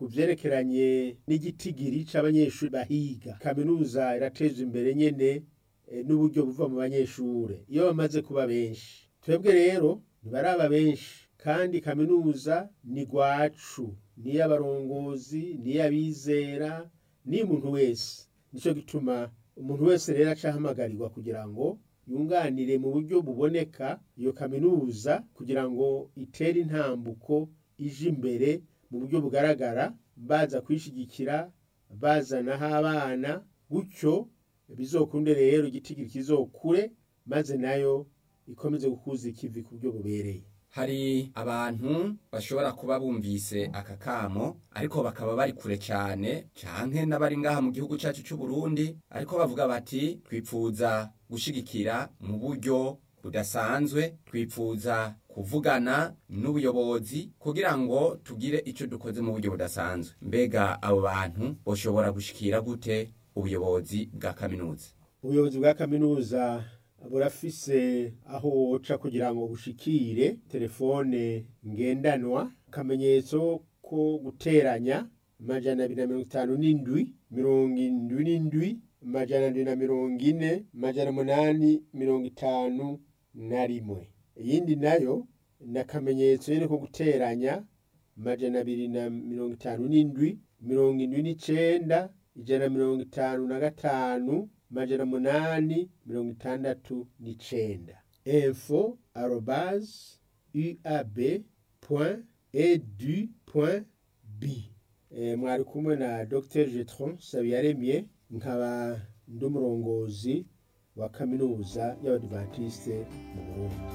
ku vyerekeranye n'igitigiri c'abanyeshuri bahiga kaminuza irateza imbere nyene eh, n'uburyo buva mu banyeshure iyo bamaze kuba benshi twebwe rero ntibaraba benshi kandi kaminuza ni gwacu niy'abarongozi niy'abizera n'iy'umuntu wese nico gituma umuntu wese rero aca ahamagarirwa kugira ngo yunganire mu buryo buboneka iyo kaminuza kugira ngo itere intambuko ije imbere mu buryo bugaragara baza kwishigikira bazanaho abana gutyo bizokunde rero igitigiri kizokure maze nayo ikomeze gukuza ikivi ku buryo bubereye hari abantu bashobora kuba bumvise aka kamo ariko bakaba bari kure cyane canke n'abari ngaha mu gihugu cyacu cy'u Burundi ariko bavuga bati twipfuza gushigikira mu buryo budasanzwe twipfuza kuvugana n'ubuyobozi kugira ngo tugire icyo dukoze mu buryo budasanzwe mbega abo bantu bashobora gushikira gute ubuyobozi bwa kaminuza ubuyobozi bwa kaminuza burafise aho woca kugira ngo bushikire telefone ngendanwa akamenyetso ko guteranya amajana abiri na mirongo itanu n'indwi mirongo indwi n'indwi amajana ndwi na mirongo ine amajana umunani mirongo itanu na rimwe iyindi nayo ni akamenyetso nyene ko guteranya amajana abiri na mirongo itanu n'indwi mirongo indwi n'icenda ijana na mirongo itanu na gatanu amajana umunani mirongo itandatu n'icenda info arobase uab point edu point b Eh, mwari kumwe na dr jetron sabiyaremye nkaba ndi umurongozi wa kaminuza y'abadivantisite mu burundi